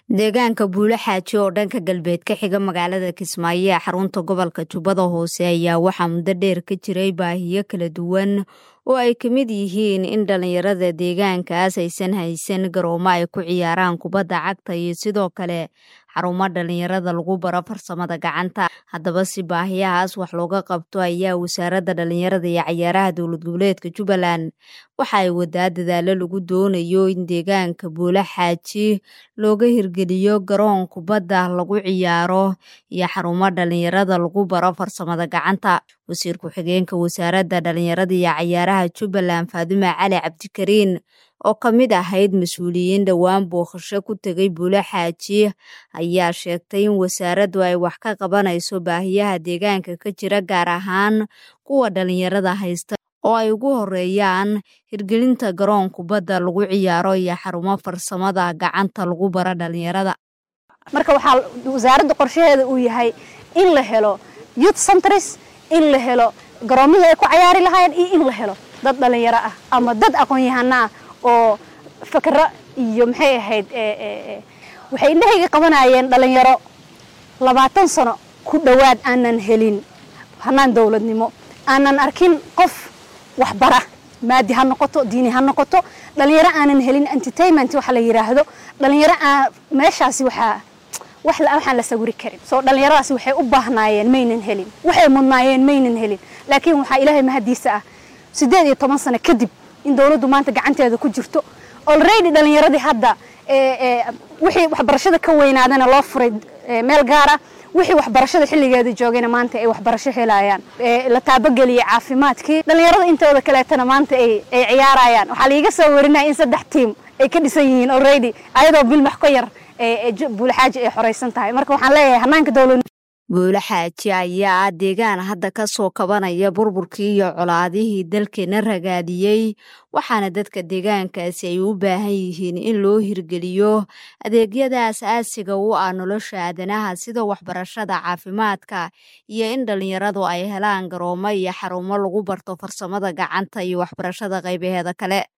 deegaanka buulo xaaji oo dhanka galbeed ka xiga magaalada kismaayo ee xarunta gobolka jubbada hoose ayaa waxaa muddo dheer ka jiray baahiyo kala duwan oo ay ka mid yihiin in dhallinyarada deegaankaas aysan haysan garoomo ay ku ciyaaraan kubadda cagta iyo sidoo kale xarumo dhallinyarada lagu baro farsamada gacanta haddaba si baahiyahaas wax looga qabto ayaa wasaaradda dhallinyarada iyo cayaaraha dowlad goboleedka jubbaland waxa ay wadaa dadaalo lagu doonayo in deegaanka buulo xaaji looga hirgeliyo garoon kubadda lagu ciyaaro iyo xarumo dhallinyarada lagu baro farsamada gacanta wasiir ku-xigeenka wasaaradda dhallinyarada iyo cayaaraha jubbaland faadume cali cabdikariin oo ka mid ahayd mas-uuliyiin dhowaan booqasho ku tegay buulo xaaji ayaa sheegtay in wasaaraddu ay wax ka qabanayso baahiyaha deegaanka ka jira gaar ahaan kuwa dhallinyarada haysta oo ay ugu horeeyaan hirgelinta garoon kubadda lagu ciyaaro iyo xarumo farsamada gacanta lagu baro dhallinyarada marka waxaa wasaaradda qorshaheeda uu yahay in la helo youth centres in la helo garoomihii ay ku cayaari lahaayeen iyo in la helo dad dhallinyaro ah ama dad aqoon-yahano ah oo fakero iyo maxay ahayd waxay indhahayga qabanayeen dhallinyaro labaatan sano ku dhowaad aanan helin hanaan dowladnimo aanan arkin qof waxbara maadi ha noqoto diini ha noqoto dhallinyaro aanan helin entertainment waxa la yidhaahdo dhallinyaro aan meeshaasi waxaa wax waxaan la sawiri karin soo dhallinyaradaasi waxay u baahnaayeen maynan helin waxay mudnaayeen maynan helin laakiin waxaa ilaahay mahadiisa ah siddeed iyo toban sano kadib in dowladdu maanta gacanteeda ku jirto already dhallinyaradii hadda wixii waxbarashada ka weynaadana loo furay meel gaar ah wixii waxbarashada xilligeeda joogayna maanta ay waxbarasho helayaan la taabogeliyay caafimaadkii dhallinyarada intooda kaleetana maanta ay ciyaarayaan waxaa liiga soo warinaya in saddex tiam ay ka dhisan yihiin already ayadoo bilmax ka yar buulaxaaji ay xoraysan tahay marka waxaan leeyahay hanaanka dowlad buulo xaaji ayaa ah deegaan hadda ka soo kabanaya burburkii iyo colaadihii dalkeena ragaadiyey waxaana dadka deegaankaasi ay u baahan yihiin in loo hirgeliyo adeegyada as-aasiga u ah nolosha aadanaha sida waxbarashada caafimaadka iyo in dhallinyaradu ay helaan garoomo iyo xarumo lagu barto farsamada gacanta iyo waxbarashada qaybaheeda kale